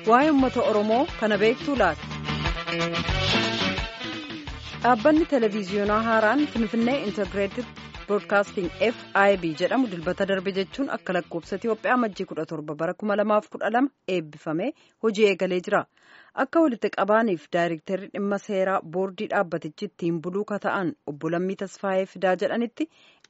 waa'ee uummata Oromoo kana beektuu laata? Dhaabbanni televiziyoonaa haaraan Finfinnee Integireeted Broadcasting FIB jedhamu dilbata darbe jechuun akka lakkoofsa Itiyoophiyaa majjii 17 bara 2012 eebbifamee hojii eegalee jira. Akka walitti qabaaniif daayirektarri dhimma seeraa boordii dhaabbatichi ittiin buluu kata'an obbo Lammii Tasfaayee Fidaa jedhanitti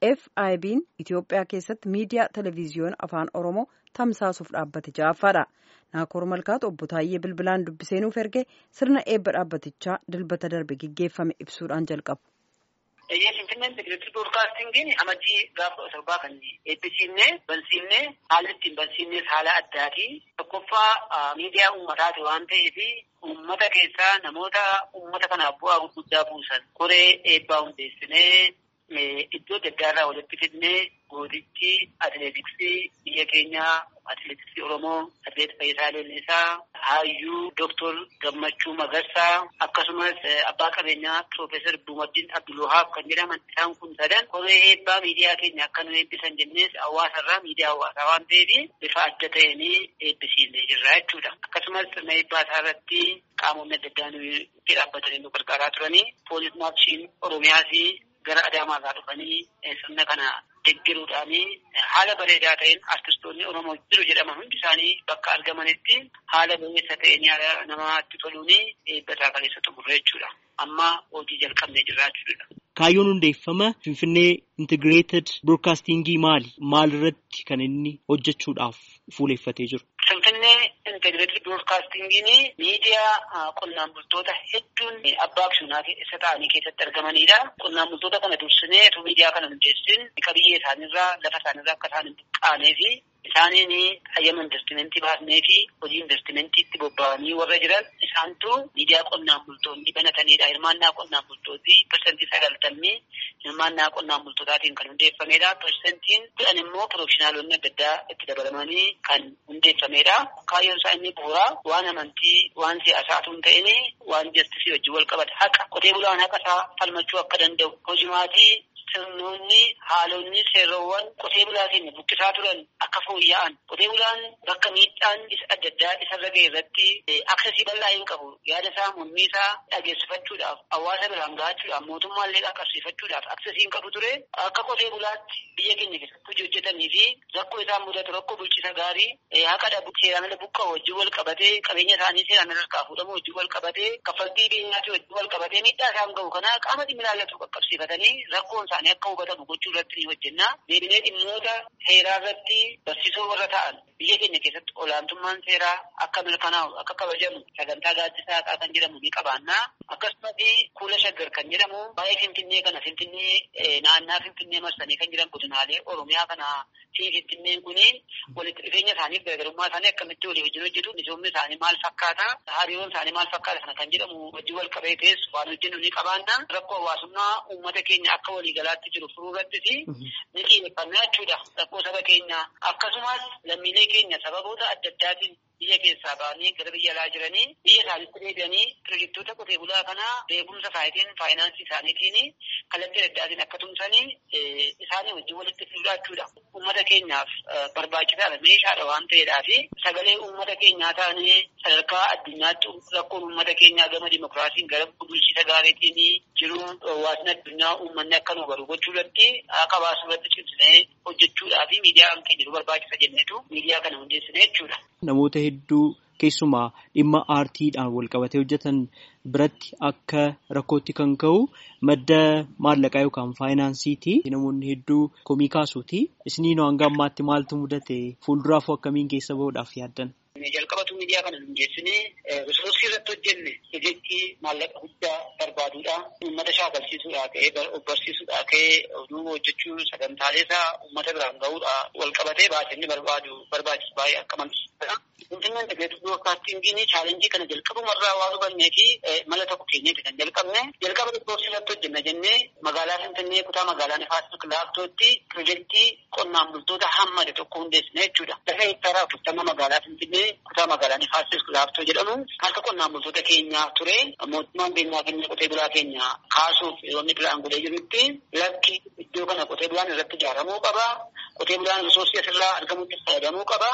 FIB'n Itiyoophiyaa keessatti miidiyaa televiziyoona afaan Oromoo tamsaasuuf dhaabbate ja'affaadha. Naakoor Malkaatu obbo Taayyee Bilbilaan dubbisee nuuf erge sirna eebba dhaabbatichaa dilbata darbe gaggeeffame ibsuudhaan jalqabu. Finfinneen Integireeted Broadcastingiin amajjii gaafa torbaa kan eebbisiifnee bansiifnee haala ittiin bansiifnes haala addaati. Tokkoffaa miidiyaa uummataati waan ta'eef uummata keessaa namoota uummata kanaaf bu'aa gurguddaa buusan koree eebbaa hundeessinee iddoo adda addaarraa walitti fidnee goodichi atileetiksii biyya keenyaa atileetiksii Oromoo atileet Fayyisaa Leellisaa Haayyuu Dooktor Gammachuu Magarsaa akkasumas abbaa qabeenyaa Piroofeesar Duumaddiin Abdulwahaab kan jedhaman isaan kun sadan koree eebbaa miidiyaa keenya akka nu eebbisan jennees hawaasarraa miidiyaa hawaasaa waan ta'eef bifa adda ta'een eebbisiisnee jirra jechuudha. Akkasumas sirna eebbaa isaa irratti qaamonni adda addaa nu dhaabbatanii nu gargaaraa turanii poolis maarshiin Oromiyaas gara Adaamaarraa dhufanii sirna kana deggeruudhaan haala bareedaa ta'een artistoonni Oromoo jiru jedhaman hundi isaanii bakka argamanitti haala bareessa ta'een yaada namaatti toluun eebbataa kaleessa xumurre jechuudha. Amma hojii jalqabnee jirra jechuudha. Kaayyoon hundeeffama Finfinnee Integireeted Broadcastingii maali? Maal irratti kan inni hojjechuudhaaf fuuleeffatee jiru? Finfinnee Integireeted Broadcastingiin miidiyaa qonnaan bultoota hedduun abbaa aksiyoonaa keessa ta'anii keessatti argamanidha. Qonnaan bultoota kana dursinee osoo miidiyaa kana hundeessin qabiyyee isaaniirraa lafa isaaniirraa akka isaan hin buqqaanee fi isaaniin hayyama investimentii baasnee fi hojii investimentiitti bobba'anii warra jiran isaantu miidiyaa qonnaan bultoonni banatanidha. Hirmaannaa qonnaan bultootii parsantii sagaltamni hirmaannaa qonnaan bultootaatiin kan hundeeffamedha. Parsantiin kudhan immoo pirofeshinaalonni adda addaa itti dabalamanii kan hundeeffamedha. Kaayyoon isaa inni bu'uura waan amantii waan siyaasaatu hin ta'in waan jastisii wajjin wal qabata. Haqa qotee bulaan haqa isaa falmachuu akka danda'u hojimaatii sirnoonni haalonni seerowwan qotee bulaa keenya buqqisaa turan akka fooyya'an qotee bulaan bakka miidhaan isa adda addaa isarra ga'e irratti aksesii bal'aa hin qabu yaada isaa mormii isaa dhageessifachuudhaaf hawaasa biraan gahachuudhaaf mootummaallee qaqqabsiifachuudhaaf aksesii hin qabu ture akka qotee bulaatti biyya keenya keessatti hojii hojjetanii fi rakkoo isaan mudatu rakkoo bulchiisa gaarii haqa dhabu seeraan ala buqqa'u wajjin wal qabatee qabeenya isaanii seeraan ala harkaa fuudhamu wajjin wal qabatee kaffaltii beenyaatii wajjin wal qabatee miidhaa isaan ga'u kana qaama dhimmi ilaallatu qaqqabsiifatanii rakkoon isaanii akka hubatamu gochuu irratti ni hojjenna. Deebinee dhimmoota seeraa irratti barsiisoo warra ta'an biyya keenya keessatti olaantummaan seeraa akka mirkanaa'u akka kabajamu sagantaa gaaddisaa haqaa kan jedhamu ni qabaanna. Akkasumas kuula shaggar kan jedhamu baay'ee finfinnee kana finfinnee naannaa finfinnee marsanii kan jiran godinaalee oromiyaa kana fi finfinneen kuni walitti dhufeenya isaaniif garaagarummaa isaanii akkamitti walii wajjin hojjetu misoomni isaanii maal fakkaata hariiroon isaanii maal fakkaata kana kan jedhamu wajjin wal qabatees waan hojjennu ni qabaanna. Rakkoo hawaasummaa uummata keenya akka waliigalaatti jiru furuu irrattis ni xiyyeeffannaa jechuudha. Rakkoo saba keenyaa akkasumas lammiilee keenya sababoota adda addaatiin biyya keessaa ba'anii gara biyya alaa jiranii biyya isaaniitti deebi'anii pirojektoota qotee bulaa kanaa beekumsa isaatiin faayinaansii isaaniitiin kallattii adda addaatiin akka tumsanii isaanii wajjin walitti fiduudha jechuudha. Uummata keenyaaf barbaachisaadha meeshaadha waan ta'eedhaa fi sagalee uummata keenyaa taanee sadarkaa addunyaatti rakkoon uummata keenyaa gama dimokiraasiin gara bulchiisa gaariitiin jiru hawaasni addunyaa uummanni akka nu baru gochuu irratti akka baasu irratti cimsinee hojjechuudhaa fi miidiyaan keenya nu barbaachisa jennetu miidiyaa kana hundeessine jechuudha. Namoota hedduu keessumaa dhimma aartiidhaan wal qabatee hojjetan biratti akka rakkootti kan ka'u madda maallaqaa yookaan faayinaansiiti. Namoonni hedduu komii kaasuuti. Isiniin hanga ammaatti maaltu mudate fuulduraafuu akkamiin keessa bahuudhaaf yaaddan? Jalqabatu miidiyaa kana hundeessinee risoorsii irratti hojjenne jechi maallaqa guddaa barbaaduudha. Uummata shaakalsiisuudhaa ka'ee of barsiisuudhaa ka'ee oduu hojjechuu sagantaalee isaa uummata biraan gahuudha wal qabatee baasanii barbaadu barbaachisu baay'ee akka malee. Finfinneen Integireeted Broadcastingiin chaalenjii kana jalqabumarraa waan hubannee fi mala tokko keenyeeti kan jalqabne. Jalqaba risoorsii irratti hojjenna jennee magaalaa Finfinnee kutaa magaalaa Nifaas Kilaaftootti pirojektii qonnaan bultoota hammade tokko hundeessine jechuudha. Lafa hektaaraa afurtama magaalaa Finfinnee kutaa magaalaa Nifaas Kilaaftoo jedhamu harka qonnaan bultoota keenyaa ture. Mootummaan beenyaa keenya qotee bulaa keenya kaasuuf yeroo inni pilaan godhee jirutti lakki iddoo kana qotee bulaan irratti ijaaramuu qaba. Qotee bulaan risoorsii asirraa argamutti fayyadamuu qaba.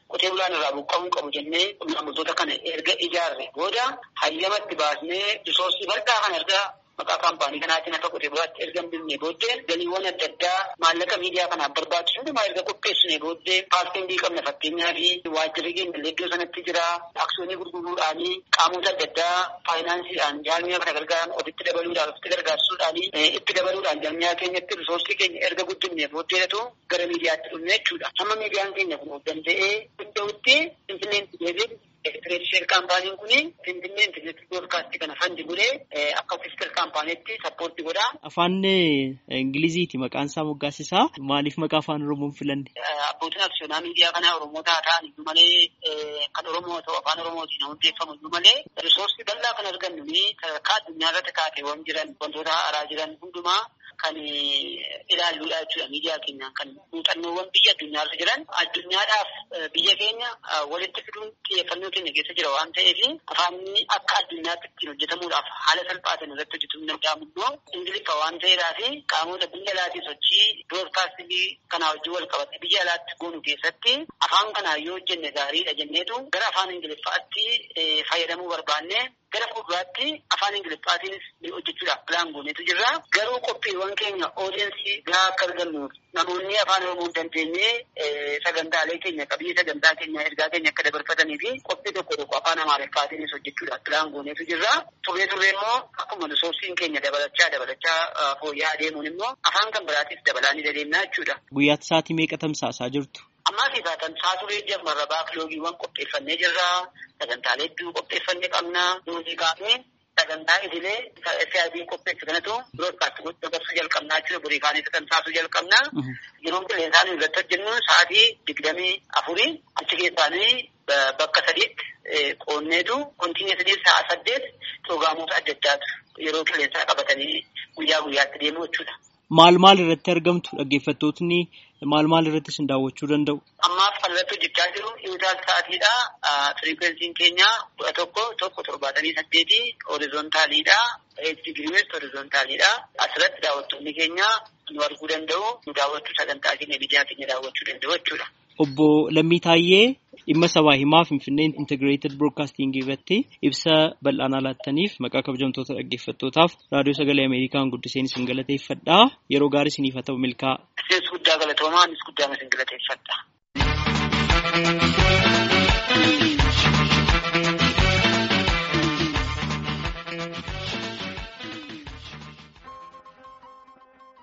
qotee bulaan irraa buqqa'uu qabu jennee qonnaan bultoota kana erga ijaarre booda hayyamatti baasnee risoorsii bal'aa kana erga maqaa kaampaanii kanaatiin akka qotee bulaatti erga hin binne booddee galiiwwan adda addaa maallaqa miidiyaa kanaaf barbaachisu hundumaa erga qopheessine booddee paartiin qabna fakkeenyaa fi waajjirri keenya iddoo sanatti jira aksiyoonii gurguruudhaanii qaamota adda addaa faayinaansiidhaan jaarmiyaa kana gargaaran ofitti dabaluudhaan ofitti gargaarsuudhaan itti dabaluudhaan jaarmiyaa keenyatti risoorsii keenya erga guddifne booddeetu gara miidiyaatti dhufne jechuudha. Hamma miidiyaan keenya kun of danda'ee danda'utti finfinneen deebiin Elektireeksheen kaampaaniin kun Finfinnee intarneetii broodkaastii kana fandi godhee akka ofiiskal kaampaaniitti sappoortii godha. Afaan Ingiliziiti maqaan isaa moggaasisaa maaliif maqaa afaan Oromoon filanne? Abbootiin aksiyoonaa miidiyaa kanaa Oromoota haa ta'an iyyuu malee kan Oromoo ta'u afaan Oromootiin hundeeffamu iyyuu malee risoorsii bal'aa kan argannu sadarkaa addunyaa irratti kaateewwan jiran wantoota haaraa jiran hundumaa kan ilaalluudha jechuudha miidiyaa keenyaan kan muuxannoowwan biyya addunyaarra jiran addunyaadhaaf biyya keenya walitti fiduun xiyyeeffannoo keenya keessa jira waan ta'eef afaanni akka addunyaatti ittiin hojjetamuudhaaf haala salphaatiin irratti hojjetamuu danda'amu immoo ingiliffa waan ta'eedhaa fi qaamota biyya alaatii sochii biroodkaastingii kanaa wajjin wal qabate biyya alaatti goonu keessatti afaan kanaa yoo hojjenne gaariidha jenneetu gara afaan ingiliffaatti fayyadamuu barbaanne gara fuulduraatti afaan ingiliffaatiinis hojjechuudhaaf pilaan goonetu jirra. Garuu qophiiwwan keenya oodiyensii gahaa akka argannuuf namoonni afaan oromoo hin dandeenye sagantaalee keenya qabiyyee sagantaa keenya ergaa keenya akka dabarfatanii fi qophii tokko tokko afaan amaariffaatiinis hojjechuudhaaf pilaan goonetu jirra. Turree turree immoo akkuma risoorsiin keenya dabalachaa dabalachaa fooyya'aa adeemuun immoo afaan kan biraatiif dabalaa ni dandeenya jechuudha. Guyyaatti sa'aatii meeqa tamsaasaa jirtu? Ammaa fi tamsaasuu jammarra baakiloogiiwwan qopheeffannee jirra. Sagantaalee hedduu qopheeffannee qabna. Muuziqaa fi sagantaa idilee SIB qopheessu kanatu biroodkaastii gochuu dabarsuu jalqabnaa jechuudha. Burii kaanii tamsaasuu jalqabna. Yeroo qilleensaan irratti hojjennu sa'aatii digdamii afurii achi keessaanii bakka sadiitti qoonneetu kontiineesadii sa'a saddeet pirogaamoota adda addaatu yeroo qilleensaa qabatanii guyyaa guyyaatti deemu jechuudha. Maal maal irratti argamtu dhaggeeffattootni maal maal irratti isin daawwachuu danda'u? Ammaaf kan irratti hojjechaa jiru dhiibbaa sa'aatiidha. Firiikwensiin keenya kudha tokko tokko torbaatamii saddeetii horizontaaliidha. Eegzii giriiwes horizontaaliidha. Asirratti daawwattoonni keenya nu arguu danda'u. Nu daawwachuu sagantaa keenya miidiyaa keenya daawwachuu danda'u jechuudha. Obbo Lammii Taayyee dhimma sabaa himaa Finfinneen Integrated Broadcasting irratti ibsa bal'aanaa laattaniif maqaa kabajamtoota dhaggeeffattootaaf raadiyoo sagalee Ameerikaan guddiseen isin galateeffadha. Yeroo gaarii isiniif haa ta'u milkaa. Isinis guddaa galatoomaa, anis guddaa isin galateeffadha.